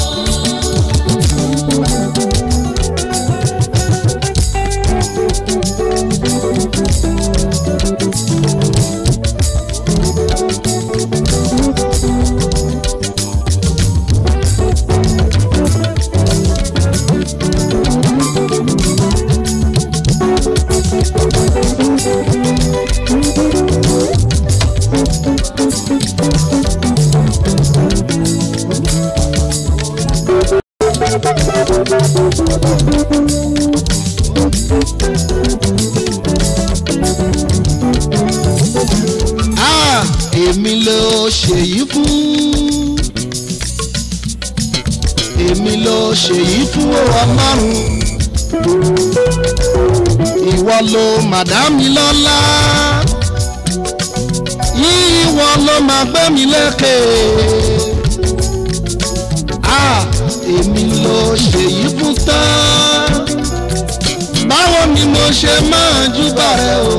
Ah, èmi ló ṣèyí fún èmi ló ṣèyí fún ọlọ́run ìwọ ló màdámi lọ́lá ìwọ ló máa gbé mi lékè Ah, èmi ló ṣèyí fún tán báwo ni mo ṣe máa júbà rẹ o.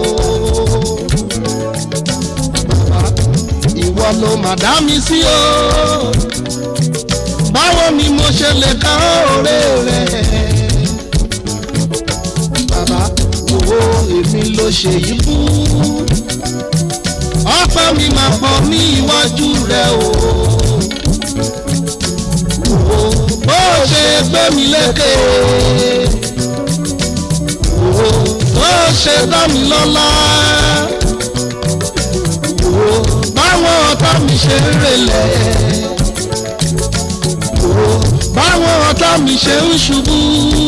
ìwọ ló mà dá mi sí o báwo ni mo ṣe lè ká òré rẹ bàbá owó èmi ló ṣe yìí fún ọpẹ́ mi máa pọ̀ ní iwájú rẹ o Owó bó ṣe gbé mi lékè Owó bó ṣe dá mi lọ́lá Owó báwọn ọ̀tá mi ṣe ń relẹ̀ Owó báwọn ọ̀tá mi ṣe ń ṣubú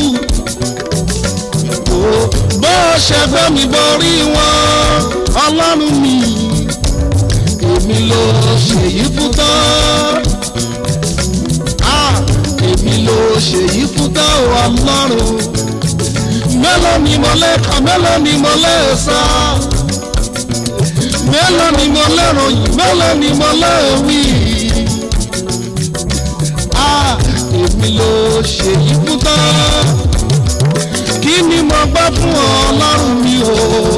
Owó bó ṣe gbé mi borí wọn ọlọ́run mi èmi ló ṣèyí fún tán Ah, èmi ló ṣèyí fún tán o ọlọ́run mélòó ni mo lè kà mélòó ni mo lè sọ mélòó ni mo lè ròyìn mélòó ni mo lè wí. Ah, èmi ló ṣèyí fún tán kí ni mo gbọ́ fún ọlọ́run mi o.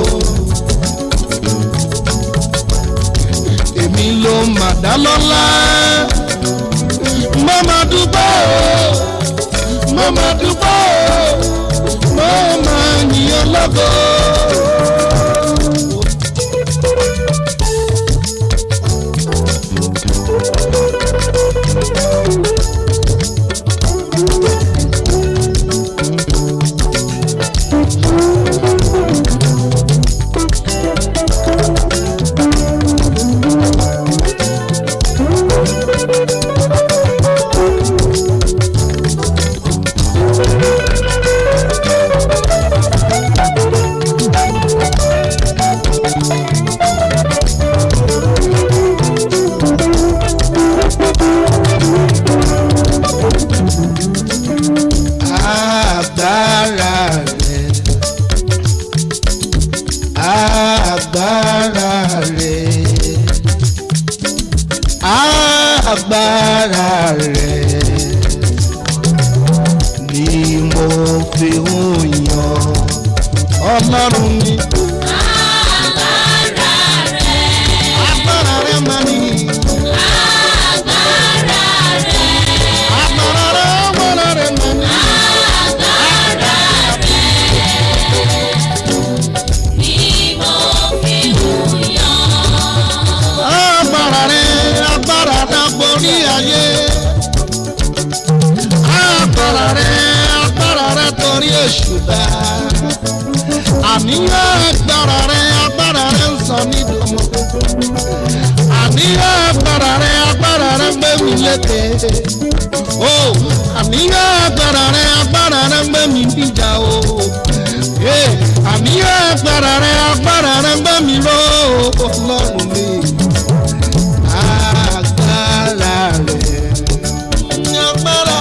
èmi ló mà dá lọ́lá mo máa dúpẹ́ o mo máa dúpẹ́ o mo máa yìn lọ́gọ́. èṣù dá àníyàn agbára rẹ agbára rẹ ń sọ mí dòmọ àníyàn agbára rẹ agbára rẹ gbé mi lékè o àníyàn agbára rẹ agbára rẹ gbé mi níjà o Eh, àníyàn agbára rẹ agbára rẹ gbé mi lọ ọlọ́run mi agbára rẹ agbára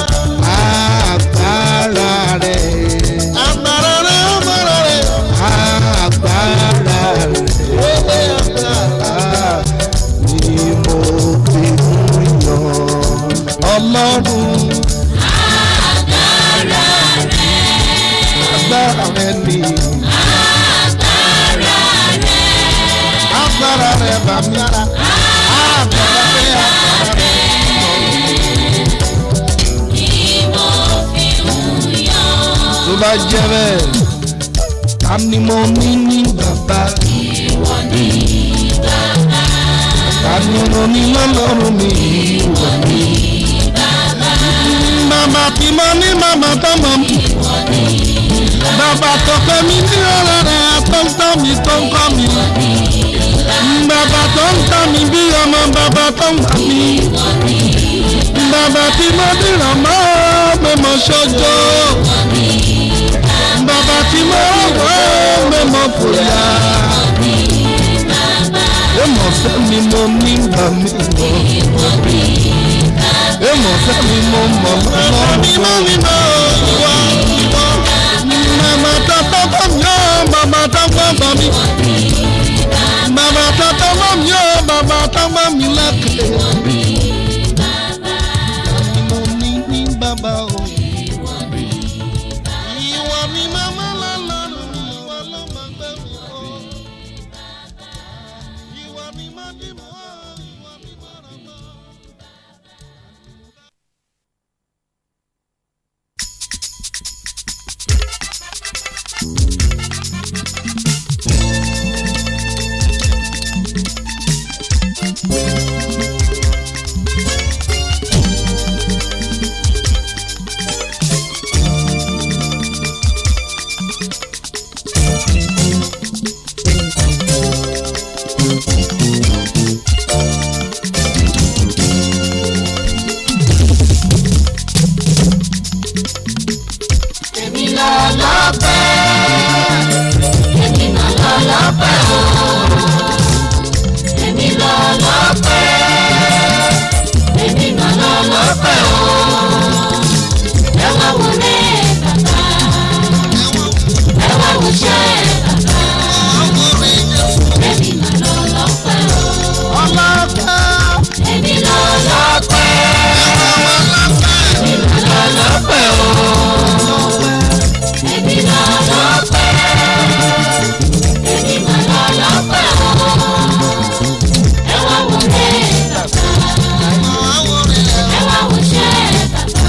agbára rẹ agbára rẹ agbára rẹ agbára rẹ agbára ni mo fi ń yan ọlọ́run agbára rẹ ni agbára rẹ bàmí ara agbára rẹ agbára rẹ. tó bá jẹ́ bẹ́ẹ̀ ta ni mo ní ní bàbá. ta ni mo ní lọ́lọ́run mi. bàbá tí mo ní màmá tó mọ̀ mi. bàbá tó pẹ́ mi ní ọ̀rọ̀ rẹ̀ tó ń tọ́ mi tó ń kọ́ mi. bàbá tó ń tọ́ mi bí ọmọ bàbá tó ń gbà mí. bàbá tí mo dìrọ̀ mọ́ pé mo ṣojo bàbá tí mo wọ́ mẹ́mọ́ fòyà. Èmọ̀ fẹ́ mi mo ní gbà mí mọ́. Èmọ̀ fẹ́ mi mo mọ̀ lọ́wọ́ mímọ́ mímọ́ wá wá. Màmá tó tọ́kọ̀ mi ó bàbá tó gbọ́gbọ́ mi. Bàbá tó tọ́kọ̀ mi ó bàbá tó gbọ́ mi lẹ́kẹ̀ẹ́. Mo ní ní bàbá o. Ìwọ ni màmá lọ́lọ́run, ìwọ ló máa gbé mi kọ́. Ìwọ ni má dì mọ́, ìwọ ni má ràn mọ́. Èmi lọ lọ́pẹ́, èmi mà lọ lọ́pẹ́ o. Èmi lọ lọ́pẹ́, èmi mà lọ lọ́pẹ́ o. Ẹ wá wo lé bàbá, ẹ wá wo ṣẹ́ bàbá. Èmi mà lọ lọ́pẹ́ o. Ọlọ́pẹ́. Èmi lọ lọ́pẹ́, èmi mà lọ lọ́pẹ́ o. Èmi lọ lọ́pẹ́, èmi mà lọ lọ́pẹ́ o. Ẹ wá wo lé bàbá, ẹ wá wo ṣẹ́ bàbá.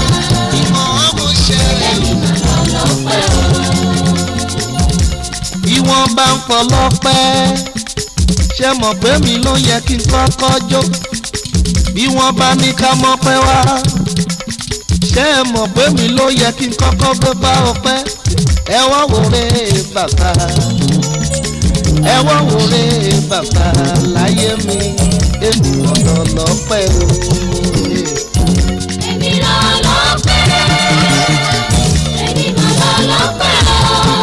Èmi mà lọ lọ́pẹ́ o. bí wọ́n bá ń pọlọ́pẹ́ ṣe mọ̀ pé mi ló yẹ kí n kọ́kọ́ jó bí wọ́n bá ní ká mọ́pẹ́ wá ṣe mọ̀ pé mi ló yẹ kí n kọ́kọ́ gbé bá ọpẹ́ ẹ wá wòrè bàbá ẹ wá wòrè bàbá láyé mi èmi ọ̀dọ̀ lọ́pẹ́ o. Èmi lọ lọ́pẹ́, èmi mà lọ lọ́pẹ́ o.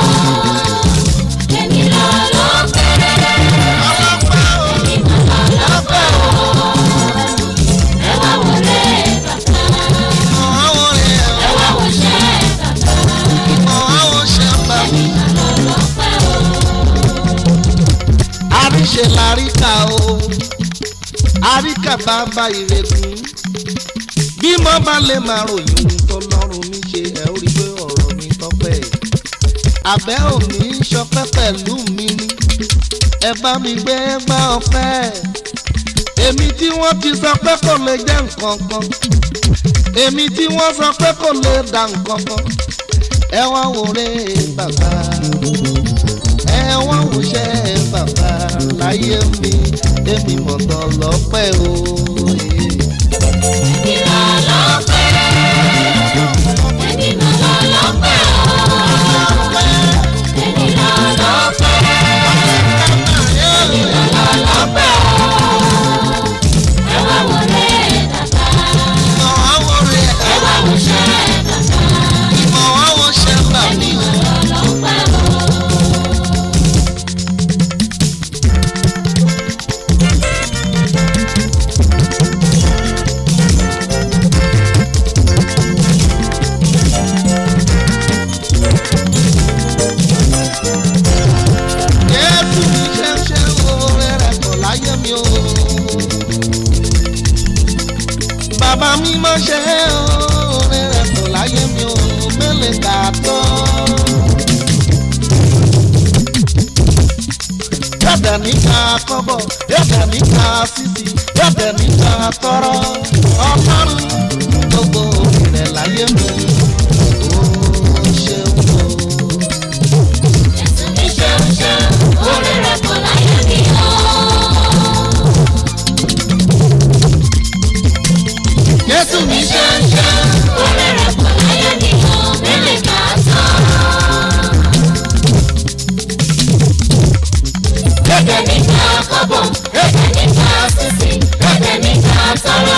Èmi lọ lọ́pẹ́, èmi mà lọ lọ́pẹ́ o. Ẹ wá wo lé bàbá, ẹ wá wo ṣẹ́ bàbá. Èmi mà lọ lọ́pẹ́ o. àríṣe láríkà o àríkà bàbá ìrègùn bí mo bá lè máa ròyìn ohun tó lọ́rùn mi ṣe ẹ̀ ó rí pé ọ̀rọ̀ mi tọ́pẹ́ àbẹ́ òní ṣọpẹ́ pẹ̀lú mi ni ẹ bá mi gbé gbá ọpẹ́ èmi tí wọ́n ti sọ pé kò lè jẹ́ nǹkan kan èmi tí wọ́n sọ pé kò lè dà nǹkan kan ẹ wá wòrè bàbá ẹ wá wòṣẹ́ bàbá láyé mi èmi mọ̀tàn lọ́pẹ́ o. Èmi lọ lọ́pẹ́, èmi mà lọ lọ́pẹ́ o. máa ṣe orin rẹ̀ kò láyé mi ò mélòó kà tó. yọ̀dẹ̀ níta kọ́bọ̀ yọ̀dẹ̀ níta sísì yọ̀dẹ̀ níta tọrọ ọlọ́run gbogbo rẹ̀ láyé mi ó ṣeun o. Jésù mi ṣeun ṣeun, orí rẹ̀ kò láyé mi o. Jésù mi ṣe Ṣeun ṣeun, orí rẹ̀ kò láyé mi o. Mélòó kà tán? Ẹ̀jẹ̀ mi ká kọ́bọ̀, ẹ̀jẹ̀ mi ká sísì, ẹ̀jẹ̀ mi ká tọrọ.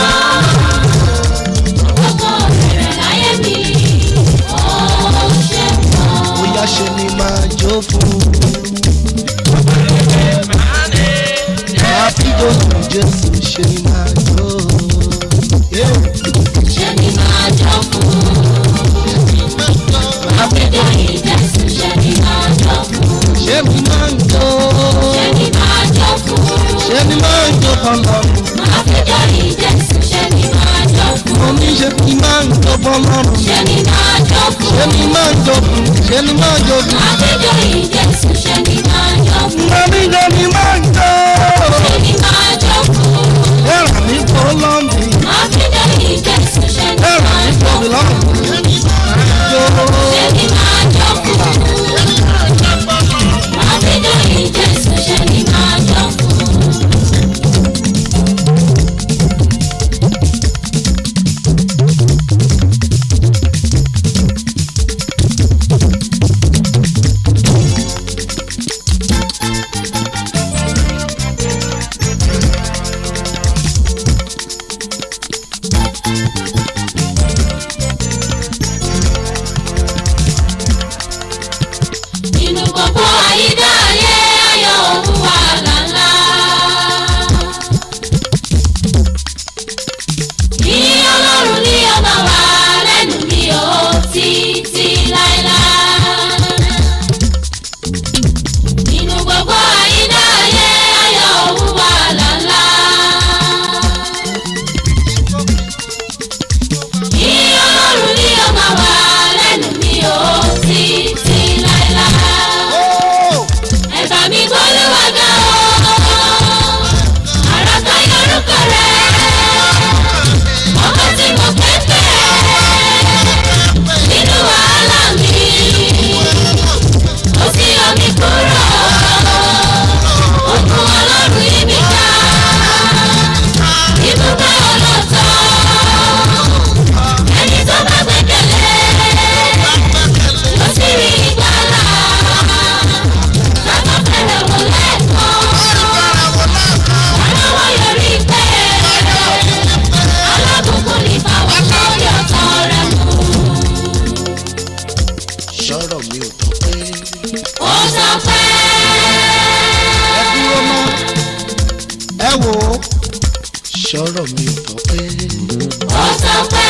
Gbogbo rẹ̀ láyé mi, ó ṣeun o. bóyá ṣe ni máa jó fún. Máa fi dòdò Jésù ṣe ni máa jó. Ṣé ni máa jọ fún? Àpèjọ ìjẹ́sù ṣé ni máa jọ fún? Ṣé mi máa ń jó? Ṣé ni máa jọ fún? Ṣé mi máa ń jó fọlọ́run? Àpèjọ ìjẹ́sù ṣé ni máa jọ fún? Mo ní ṣe mi máa ń jó fọlọ́run. Ṣé ni máa jọ fún? Ṣé mi máa ń jó fún? Ṣé mi máa ń jó fún? Àpèjọ ìjẹ́sù ṣé ni máa jọ fún? Mo ní ṣe mi máa ń jó. Ṣé ni máa jọ fún? Ẹ̀rọ mi kò lọ́ọ̀mì. Àpèjọ ìjẹ́sù ṣé ni Ẹ̀rọ máa mi jọ kò fún? lọ́ọ̀mì. Jó. Ṣé ni máa jọ fún? Àpèjọ ìjẹ́sù ṣé ni máa jọ fún? Nínú gbogbo àyíká ayé ayọ̀ òun wà lálá. Ní ọlọ́run ní ọba wa lẹ́nu mi ò títí láéláé. Nínú gbogbo àyíká ayé ayọ̀ òun wà lálá. Ní ọlọ́run ní ọba wa lẹ́nu mi ò títí láéláé. Ẹ̀bà mi gbólúwa ga o, àràkà yorùkọ rẹ̀, ọkọ tí mo pẹ́ pẹ́, nínú wàhálà mi, ó sì yọ mí kúrò, òkun ọlọ́run yí mi ká, ibùgbé ọlọ́tọ̀, ẹni tó bá gbẹ́kẹ̀lé, ó sì rí ìgbàlà. Bàbá fẹ́rẹ̀ wò lẹ́kọ̀ọ́. Aláwọ̀ yọrí pé alábùkún ní báwọn lórí ọ̀tọ̀ rẹ̀ mú. Sọ̀rọ̀ mi ò tọ́ pé. Ó sọ pé ẹ dúró mọ́ ẹ wò ó sọ̀rọ̀ mi ò tọ́ pé ó sọ pé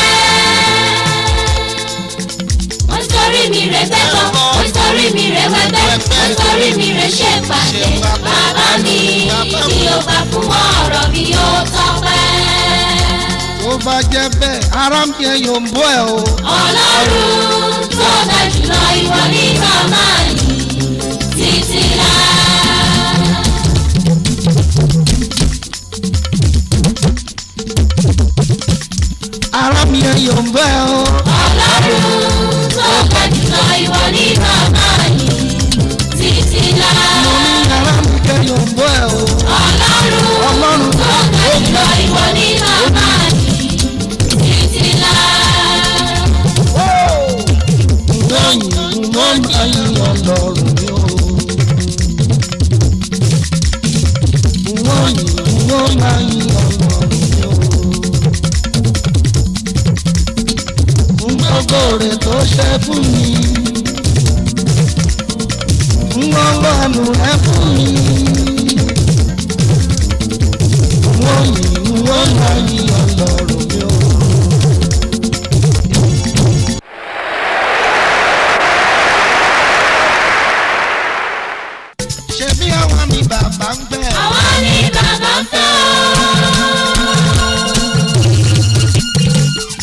ó sọrí mi rẹ̀ bẹ́kọ̀ ó sọrí mi rẹ̀ wẹ́bẹ́ ó sọrí mi rẹ̀ ṣe pàdé bàbá mi bí ó bá fún ọ̀rọ̀ mi ó sọ pé tó bá jẹ́ bẹ́ẹ̀ ara ń bí ẹyọ ń bọ́ ẹ o ọlọ́run tó ga jùlọ ìwọ ní màmá yìí títí láà. ara mi ẹyọ ń bọ́ ẹ o ọlọ́run tó ga jùlọ ìwọ ní màmá yìí títí láà. mo ní ara mi ẹyọ ń bọ́ ẹ o ọlọ́run ọlọ́run tó ga jùlọ ìwọ ní màmá yìí títí láà. lẹ́yìn mo máa yin ọlọ́run mi o wọ́n yìn wọ́n máa yin ọlọ́run mi o gbogbo rẹ̀ tó ṣe fún mi wọ́n wọ́n rẹ fún mi wọ́n yìn wọ́n máa yin ọlọ́run mi o. ṣebí àwọn ni bàbá ń gbẹ. àwa ni bàbá ń fẹ́ o.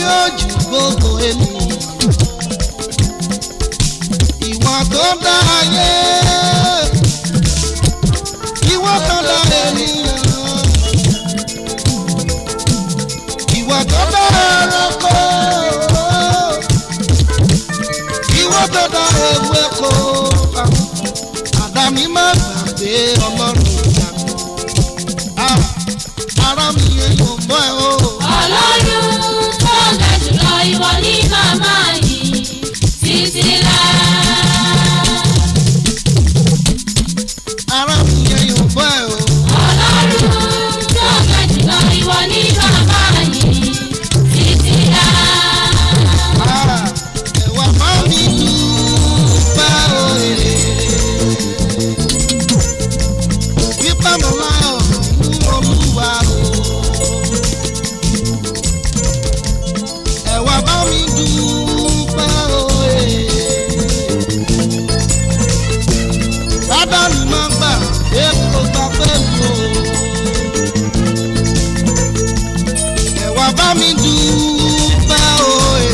ó ju gbogbo ènìyàn ìwọ tó dá ayé ìwọ tó dá ènìyàn ìwọ tó dá ẹranko ìwọ tó dá ewéko àdáni má gbàgbé ọlọ́run ìyá mi Ah, ara mi yẹn yóò mọ́ ẹ o. ọlọ́run tó ga jùlọ ìwọ ní màmá yìí títí láà. ara mi yẹn yóò mọ́ ẹ o. ọlọ́run tó ga jùlọ ìwọ ní màmá yìí títí láà. Ah, ẹ̀wà má mi dúpẹ́ òye. Wípé mo láyọ̀ nínú olúwa o. Ẹ̀wà bá mi dúpẹ́ òye. Bádàlú máa ń gbà èkó gbà pé mi o. Ẹ̀wà bá mi dúpẹ́ òye.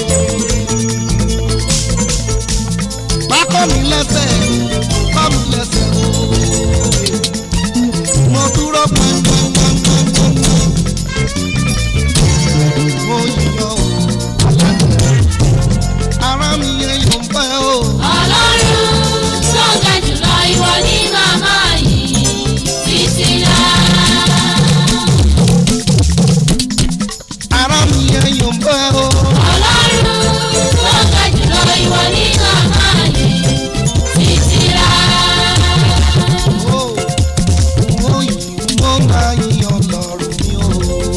Pákọ́ mi lẹ́sẹ̀, kọ́ mi lẹ́sẹ̀ òye. Mo dúró pẹ́ńpẹ́ńpẹ́ńpẹ́ńpẹ́. Mo yíyọ o, ara mi yẹn yóò pẹ́ o. ọlọ́run tó ga jùlọ ìwọ ní màmá yìí títí láà. Ara mi yẹn yóò pẹ́ o. ọlọ́run tó ga jùlọ ìwọ ní màmá yìí títí láà. Mo mo yìí mo máa yíyan lọ́rùn mi o.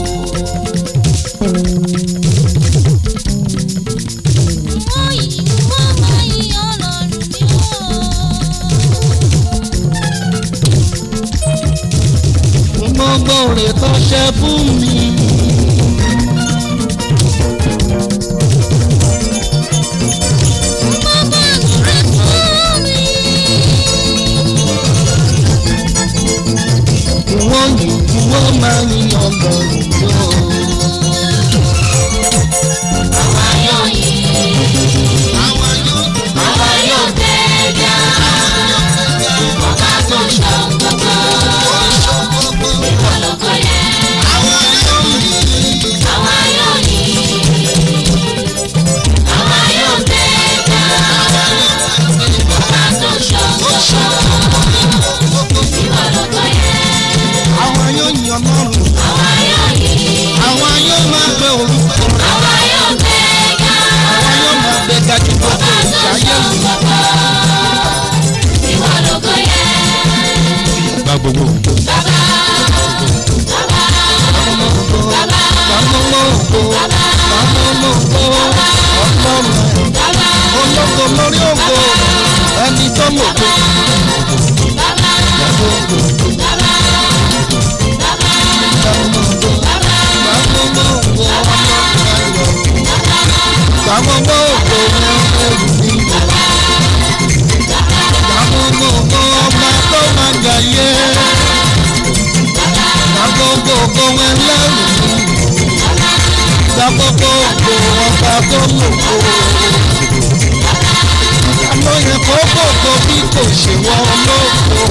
Gbogbo rẹ̀ tó ṣe fún mi. Wọ́n yìí wọ́n máa yíyan lọ́rùn mi o. àwa yóò yìn Àwa yóò àwa yóò tẹ̀gà ọba tó ń ṣọ́ gbogbo ìwọ lógo yẹ. àwa yóò yìn àwa yóò tẹ̀gà ọba tó ń ṣọ́ gbogbo ìwọ lógo yẹ. àwa yóò yan lọ́rùn. àwa yóò yìn Àwa yóò máa gbé orúkọ rẹ̀. àwa yóò tẹ̀gà Àwa yóò máa gbé gajú gbogbo ọba tó ń ìṣayé ṣọ́ mi. gbogbo ìwọ lógo yẹ. gba gbogbo bàbá bàbá bàbá. Bàmọ́mọ́ ògo, bàmọ́mọ́ ògo, ọlọ́run ológo lórí ògo, ẹni tó lògo. Bàmọ́mọ́ ògo, bàmọ́mọ́ ògo, ẹrù mi. Bàmọ́mọ́ ògo, ọba tó máa jàyé. Bàmọ́mọ́ ògo, ẹlẹ́rù mi. Bàmọ́mọ́ ògo, ọba tó lògo. Àlọ́ yẹn kó gbogbo bí kò ṣe wọ́n lóko.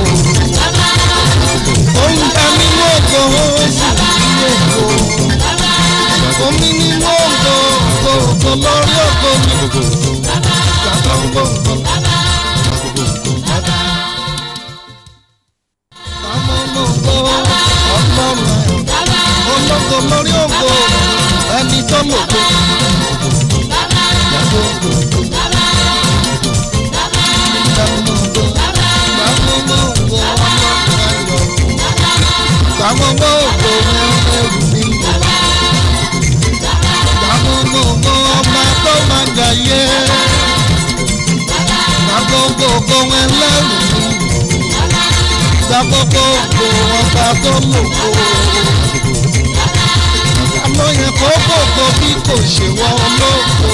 Oúnjẹ nínú ògo, ó sì nínú ògo. Omi nínú ògo, ògo ògo lórí ògo mi. Bàbá ògo ògo. Bàbá ògo, ọlọ́run ẹ̀. Ológo lórí ògo, ẹni tó lògo. Bàbá ògo ògo. Bàbá ògo. Bàbá ògo, ọlọ́run ẹ̀. Bàbá ògo, ẹrù mi. Bàbá ògo, ọba tó máa jàyé. Bàbá ògo, ẹlẹ́rù mi. Bàbá ògo, ọba tó lògo. Àlọ́ yẹn kó gbogbo bí kò ṣe wọ́n lóko.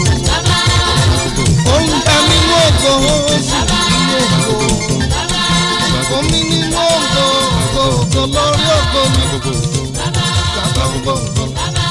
Oúnjẹ nínú ògo, ó sì nínú ògo. Omi nínú ògo, ògo ògo lórí ògo mi. Bàbá ògo ògo.